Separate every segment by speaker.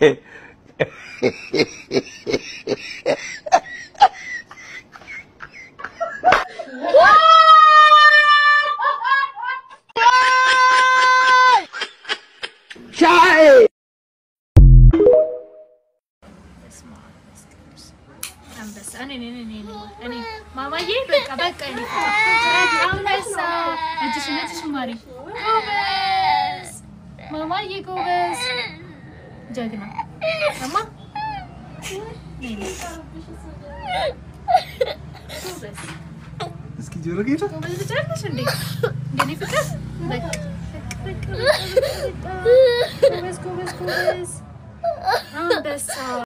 Speaker 1: አንበሳ እኔ እኔ እኔ እኔ እኔ ማማዬ በቃ በቃ እኔ አንበሳ እጅሽን እጅሽን ማሪ ጎበዝ ማማዬ ጎበዝ ጀግና እማ ነይ ነይ ጎበዝ
Speaker 2: እስኪ ጆሮ ጌታ
Speaker 1: ጎበዝ ልጅ አይደለሽ እንዴ እንደኔ ፍቅር በቃ በቃ በቃ ጎበዝ ጎበዝ ጎበዝ አንበሳ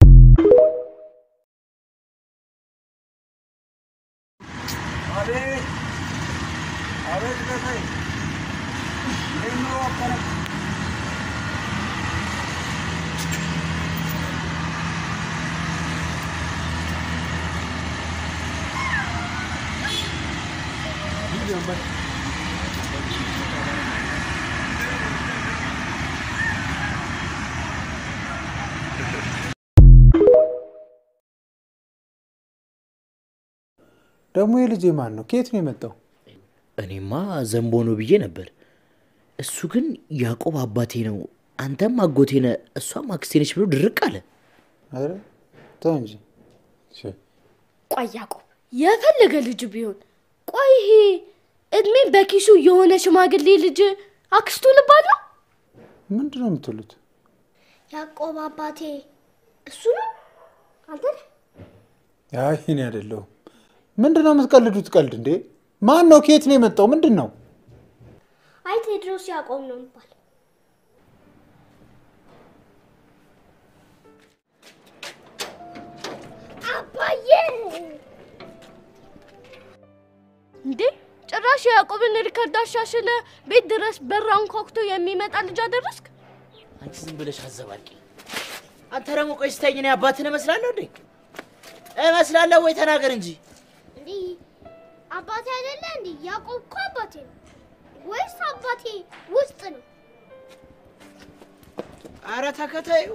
Speaker 2: አቤት አቤት ጌታዬ እንዴት ነው አባረ ደግሞ የልጄ ማን ነው? ከየት ነው የመጣው?
Speaker 3: እኔማ ዘንቦ ነው ብዬ ነበር። እሱ ግን ያዕቆብ አባቴ ነው፣ አንተም አጎቴ ነህ፣ እሷም አክስቴ ነች ብሎ ድርቅ አለ።
Speaker 2: ኧረ ተው እንጂ
Speaker 4: ቆይ ያዕቆብ የፈለገ ልጅ ቢሆን ቆይ ይሄ እድሜ በኪሱ የሆነ ሽማግሌ ልጅ አክስቱ ልባል ነው?
Speaker 2: ምንድን ነው የምትሉት?
Speaker 4: ያዕቆብ አባቴ እሱ ነው አንተ ነህ?
Speaker 2: አይ እኔ አይደለሁም። ምንድን ነው የምትቀልዱት ቀልድ እንዴ? ማን ነው? ከየት ነው የመጣው? ምንድን ነው?
Speaker 4: አይ ቴድሮስ ያዕቆብ ነው የሚባል አባዬ እንዴ ጭራሽ የያዕቆብን ሪከርድ አሻሽለ ቤት ድረስ በራውን ኮክቶ የሚመጣ ልጅ አደረስክ
Speaker 3: አንቺ ዝም ብለሽ አዘባቂ። አንተ ደግሞ ቆይ ስታይኝ እኔ አባትህን እመስላለሁ እንዴ? እመስላለሁ ወይ? ተናገር እንጂ።
Speaker 4: እንዲህ አባቴ አይደለ እንዴ ያዕቆብ እኮ አባቴ ነው ወይስ አባቴ ውስጥ ነው
Speaker 3: አረ ተከታዩ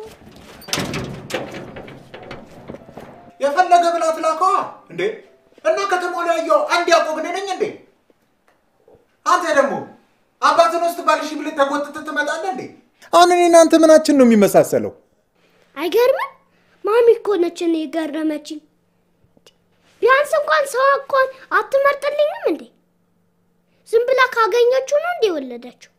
Speaker 2: የፈለገ ብላ ትላከዋ እንዴ? እና ከተማው ላይ ያየው አንድ ያዕቆብ እኔ ነኝ እንዴ? አንተ ደግሞ አባትን ውስጥ ባልሽ ብልህ ተጎትተህ ትመጣለህ እንዴ? አሁን እኔ እናንተ ምናችን ነው የሚመሳሰለው?
Speaker 4: አይገርምም ማሚ እኮ ነች እኔ የገረመችኝ ቢያንስ እንኳን ሰው እንኳን አትመርጥልኝም እንዴ ዝም ብላ ካገኘችው ነው እንዴ የወለደችው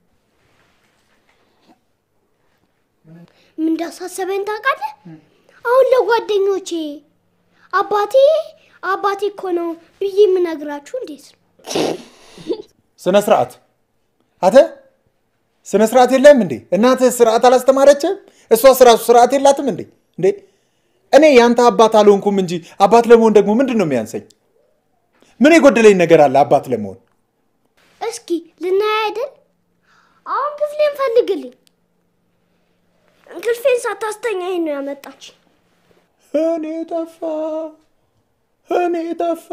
Speaker 4: ምን እንዳሳሰበኝ ታውቃለህ አሁን ለጓደኞቼ አባቴ አባቴ እኮ ነው ብዬ የምነግራችሁ እንዴት ነው
Speaker 2: ስነ ስርዓት አተ ስነ ስርዓት የለም እንዴ? እናትህ ስርዓት አላስተማረችም? እሷ ስራሱ ስርዓት የላትም እንዴ? እንዴ እኔ ያንተ አባት አልሆንኩም እንጂ አባት ለመሆን ደግሞ ምንድን ነው የሚያንሰኝ? ምን የጎደለኝ ነገር አለ አባት ለመሆን?
Speaker 4: እስኪ ልናይ አይደል አሁን ክፍሌን ፈልግልኝ እንቅልፌን ሳታስተኛኝ ነው ያመጣች
Speaker 2: እኔ ጠፋ እኔ ጠፋ።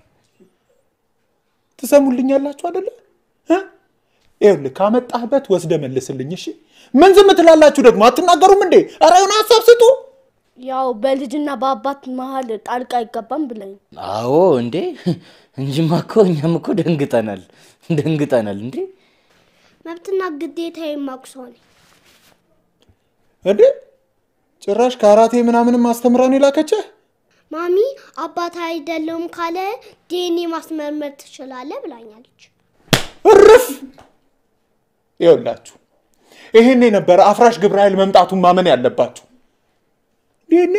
Speaker 2: ትሰሙልኛላችሁ አደለ? እ? ይኸውልህ ካመጣህበት ወስደ መልስልኝ። እሺ ምን ዝም ትላላችሁ ደግሞ አትናገሩም እንዴ? ኧረ የሆነ ሀሳብ ስጡ።
Speaker 4: ያው በልጅና በአባት መሀል ጣልቃ አይገባም ብለኝ
Speaker 3: አዎ እንዴ እንጂማ እኮ እኛም እኮ ደንግጠናል ደንግጠናል እንዴ
Speaker 4: መብትና ግዴታ የማቁሰው ነኝ
Speaker 2: እንዴ ጭራሽ ካራቴ ምናምንም አስተምራን የላከችህ?
Speaker 4: ማሚ አባት አይደለውም ካለ ዲኤንኤ ማስመርመር ትችላለህ ብላኛለች
Speaker 2: እርፍ! ይኸውላችሁ ይህን የነበረ አፍራሽ ግብረ ኃይል መምጣቱን ማመን ያለባችሁ። ይህኔ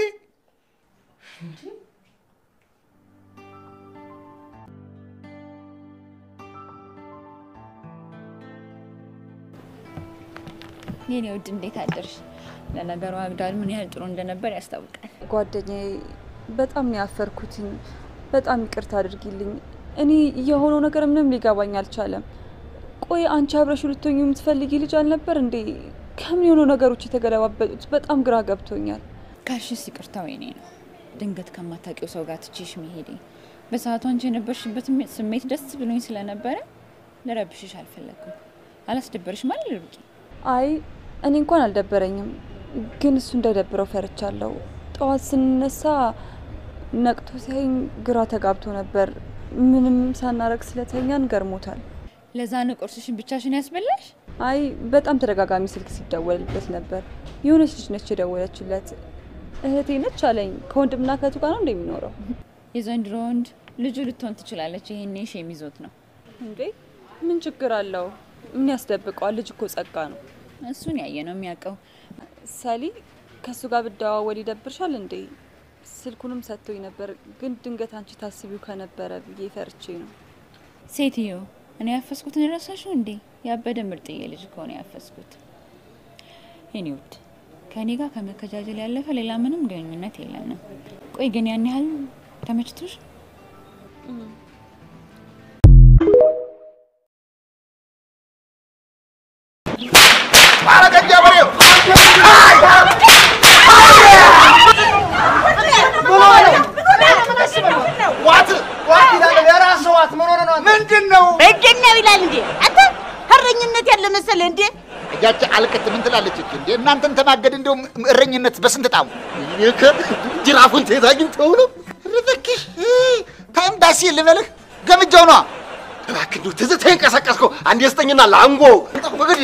Speaker 5: የኔ ውድ እንዴት አደርሽ? ለነገሩ አግዳል ምን ያህል ጥሩ እንደነበር ያስታውቃል።
Speaker 6: ጓደኛዬ በጣም ነው ያፈርኩትኝ። በጣም ይቅርታ አድርጊልኝ። እኔ የሆነው ነገር ምንም ሊገባኝ አልቻለም። ቆይ አንቺ አብረሽ ልትሆኚ የምትፈልጊ ልጅ አልነበር እንዴ? ከምን የሆኑ ነገሮች የተገለባበጡት? በጣም ግራ ገብቶኛል።
Speaker 5: ካልሽስ ይቅርታው የኔ ነው። ድንገት ከማታውቂው ሰው ጋር ትቼሽ መሄዴ በሰዓቱ አንቺ የነበርሽበት ስሜት ደስ ብሎኝ ስለነበረ ልረብሽሽ አልፈለግኩም። አላስደበርሽ ማለት ልርቂ
Speaker 6: አይ እኔ እንኳን አልደበረኝም፣ ግን እሱ እንዳይደብረው ፈርቻለሁ። ጠዋት ስንነሳ ነቅቶ ሲያይኝ ግራ ተጋብቶ ነበር። ምንም ሳናረግ ስለተኛን ገርሞታል።
Speaker 5: ለዛ ነው ቁርስሽን ብቻሽን ያስበላሽ?
Speaker 6: አይ በጣም ተደጋጋሚ ስልክ ሲደወልበት ነበር። የሆነች ልጅ ነች የደወለችለት። እህቴ ነች አለኝ። ከወንድምና ከእህቱ ጋር ነው እንደሚኖረው።
Speaker 5: የዘንድሮ ወንድ ልጁ ልትሆን ትችላለች። ይሄኔ ሼም ይዞት ነው።
Speaker 6: እንዴ ምን ችግር አለው? ምን ያስደብቀዋል? ልጅ እኮ ጸጋ ነው።
Speaker 5: እሱን ያየ ነው የሚያውቀው።
Speaker 6: ሰሊ ከእሱ ጋር ብደዋወል ይደብርሻል እንዴ? ስልኩንም ሰጥቶኝ ነበር፣ ግን ድንገት አንቺ ታስቢው ከነበረ ብዬ ፈርቼ ነው።
Speaker 5: ሴትዮ እኔ ያፈስኩትን ረሳሽው እንዴ? ያበደ ምርጥዬ ልጅ ከሆነ ያፈስኩት። የኔ ውድ ከእኔ ጋር ከመከጃጀል ያለፈ ሌላ ምንም ግንኙነት የለንም። ቆይ ግን ያን ያህል ተመችቶሽ?
Speaker 7: ምንድን ነው
Speaker 8: በእንዴት ነው ይላል እንዴ? አንተ እረኝነት ያለ መሰለህ እንዴ?
Speaker 7: ያቺ አልቅት ምን ትላለች እቺ? እንዴ እናንተን ተማገድ እንደው እረኝነት በስንት ጣሙ ይከ ጅራፉን ተይዛ አግኝተው ነው ርብክሽ ታይም ዳሲ ልበልህ ገምጃው ነዋ እባክህ እንደው ትዝታዬን ቀሰቀስከው። አንዴ ስጠኝና ላንጎ በግድ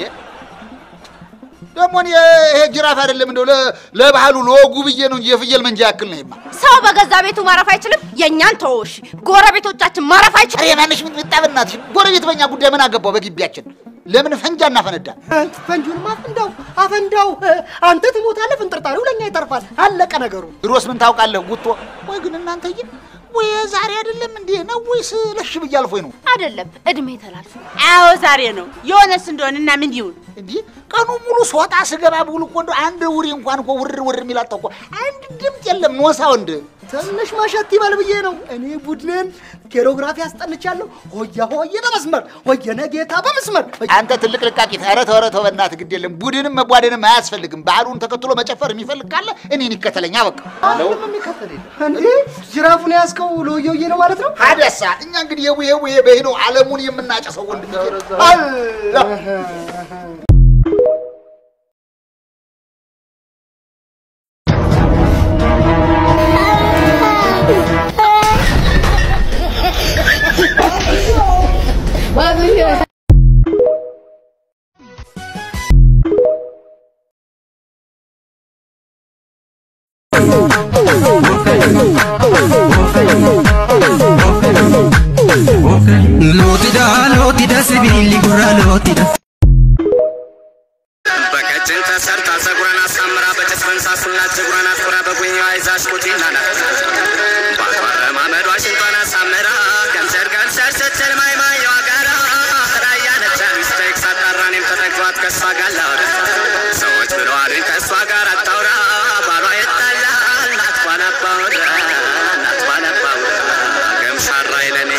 Speaker 7: ደግሞ እኔ ይሄ ጅራፍ አይደለም እንደው ለ- ለባህሉ ለወጉ ብዬ ነው እንጂ የፍየል መንጃ ያክል ነው ይማ
Speaker 8: ሰው በገዛ ቤቱ ማረፍ አይችልም። የእኛን ተወሽ፣ ጎረቤቶቻችን ማረፍ አይችልም።
Speaker 7: ኧረ የማንሽ ሚጥሚጣ በእናትሽ ጎረቤት በእኛ ጉዳይ ምን አገባው? በግቢያችን ለምን ፈንጃ እናፈነዳ?
Speaker 9: ፈንጂውንም አፈንዳው አፈንዳው። አንተ ትሞታለህ፣ ፍንጥርጣሪው ለእኛ ይተርፋል። አለቀ ነገሩ።
Speaker 7: ድሮስ ምን ታውቃለህ ጉቶ? ወይ ግን እናንተዬ ወይ ዛሬ አይደለም እንዴ ነው ወይስ ለሽ ብዬ አልፎኝ ነው?
Speaker 8: አይደለም እድሜ ተላልፎ። አዎ ዛሬ ነው የሆነስ እንደሆነ እና ምን ይሁን
Speaker 7: እንዴ ቀኑ ሙሉ ስወጣ ስገባ ብውል እኮ እንደው አንድ ውሪ እንኳን እኮ ውር ውር የሚላጣው እኮ አንድ ድምፅ የለም። ኖሳ ወንድ
Speaker 9: ትንሽ መሸት ይበል ብዬ ነው። እኔ ቡድንን ኬሮግራፊ አስጠንቻለሁ። ሆያ ሆዬ በመስመር ሆየነ ጌታ በመስመር
Speaker 7: አንተ ትልቅ ልቃቂት። ኧረ ተው ኧረ ተው በእናትህ ግድ የለም። ቡድንም መቧደንም አያስፈልግም። ባህሉን ተከትሎ መጨፈር የሚፈልግ ካለ እኔን ይከተለኛ በቃ
Speaker 9: አንድም የሚከተል የለም። እንዴ ጅራፉን ያዝከው ለሆየሆዬ ነው ማለት ነው?
Speaker 7: ሀደሳ እኛ እንግዲህ የቡሄ ቡሄ በሄደው ዓለሙን የምናጨሰው ወንድ አላ
Speaker 10: Lootida lootida sibiilli gurra lootida.
Speaker 11: በቀጭን ተሰርታ ፀጉሯን አሳምራ በጭፍን ሳሱና ፀጉሯን አትኩራ በጉኛዋ ይዛ ሽኩቲና ናት ባረማመዷ ሽንጧን አሳምራ ገምሰር ገምሰር ስትል ማይማየዋ ጋራ ራያ ነች ሚስቴክ ሳጣራ እኔም ተጠግቷት ከእሷ ጋር ላውራ ሰዎች ብለዋሉኝ ከእሷ ጋር አታውራ ባሏ ይጣላል ናትኳን አባወራ ናትኳን አባወራ ገምሻራ ይለኔ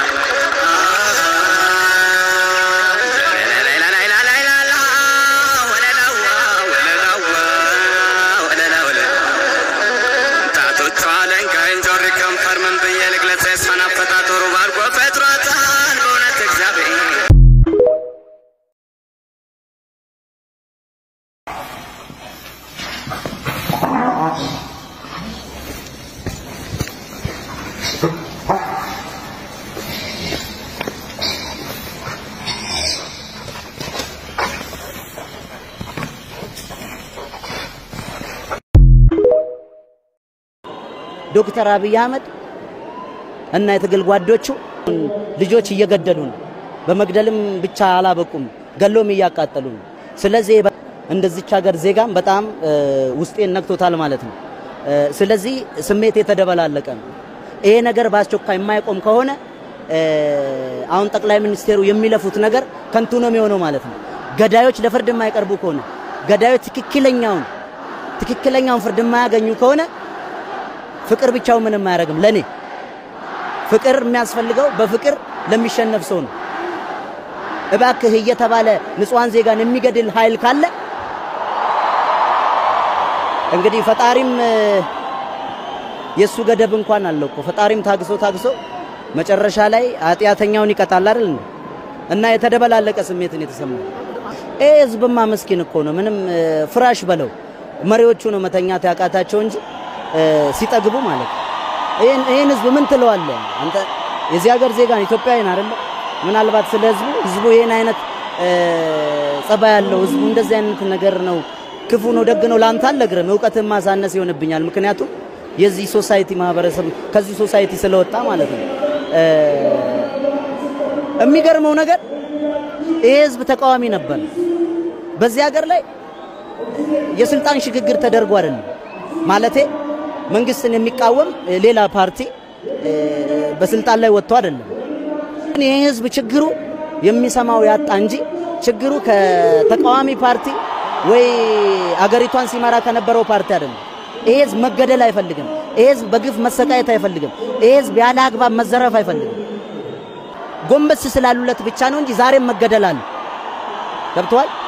Speaker 11: ጣቶቿ ለንጋይን ጆሪ ከንፈር ምን ብዬ ልግለጽ? የእሷን አፈጣጠሩ ባርጎ ፈጥሯታል በእውነት እግዚአብሔር
Speaker 12: ዶክተር አብይ አህመድ እና የትግል ጓዶቹ ልጆች እየገደሉ ነው። በመግደልም ብቻ አላበቁም፣ ገሎም እያቃጠሉ ነው። ስለዚህ እንደዚች ሀገር ዜጋም በጣም እ፣ ውስጤን ነክቶታል ማለት ነው። እ፣ ስለዚህ ስሜት የተደበላለቀ ነው። ይሄ ነገር በአስቸኳይ የማይቆም ከሆነ እ፣ አሁን ጠቅላይ ሚኒስቴሩ የሚለፉት ነገር ከንቱ ነው የሚሆነው ማለት ነው። ገዳዮች ለፍርድ የማይቀርቡ ከሆነ ገዳዮች ትክክለኛውን ትክክለኛውን ፍርድ የማያገኙ ከሆነ ፍቅር ብቻው ምንም አያደርግም። ለኔ ፍቅር የሚያስፈልገው በፍቅር ለሚሸነፍ ሰው ነው። እባክህ እየተባለ ንጹሐን ዜጋን የሚገድል ኃይል ካለ እንግዲህ ፈጣሪም እ፣ የእሱ ገደብ እንኳን አለው እኮ ፈጣሪም ታግሶ ታግሶ መጨረሻ ላይ ኃጢአተኛውን ይቀጣል አይደል እንዴ? እና የተደበላለቀ ስሜትን የተሰማው ይሄ ህዝብማ ምስኪን እኮ ነው። ምንም እ፣ ፍራሽ በለው መሪዎቹ ነው መተኛት ያቃታቸው እንጂ እ፣ ሲጠግቡ ማለት ነው። ይህን ይህን ህዝብ ምን ትለዋለህ አንተ? የዚህ ሀገር ዜጋ ነው፣ ኢትዮጵያዊ ነው አይደለ? ምናልባት ስለ ህዝቡ ህዝቡ ይህን አይነት እ፣ ጸባይ ያለው ህዝቡ እንደዚህ አይነት ነገር ነው ክፉ ነው ደግ ነው ለአንተ አልነግርም። እውቀትን ማሳነስ ይሆንብኛል። ምክንያቱም የዚህ ሶሳይቲ ማህበረሰብ ከዚህ ሶሳይቲ ስለወጣ ማለት ነው። እ፣ የሚገርመው ነገር ይሄ ህዝብ ተቃዋሚ ነበር። በዚህ ሀገር ላይ የስልጣን ሽግግር ተደርጎ አይደለም ማለቴ መንግስትን የሚቃወም እ፣ ሌላ ፓርቲ እ፣ በስልጣን ላይ ወጥቶ አይደለም። ግን ይሄ ህዝብ ችግሩ የሚሰማው ያጣ እንጂ ችግሩ ከተቃዋሚ ፓርቲ ወይ አገሪቷን ሲመራ ከነበረው ፓርቲ አይደለም። ይሄ ህዝብ መገደል አይፈልግም። ይሄ ህዝብ በግፍ መሰቃየት አይፈልግም። ይሄ ህዝብ ያለ አግባብ መዘረፍ አይፈልግም። ጎንበስ ስላሉለት ብቻ ነው እንጂ ዛሬም መገደል አለ። ገብተዋል።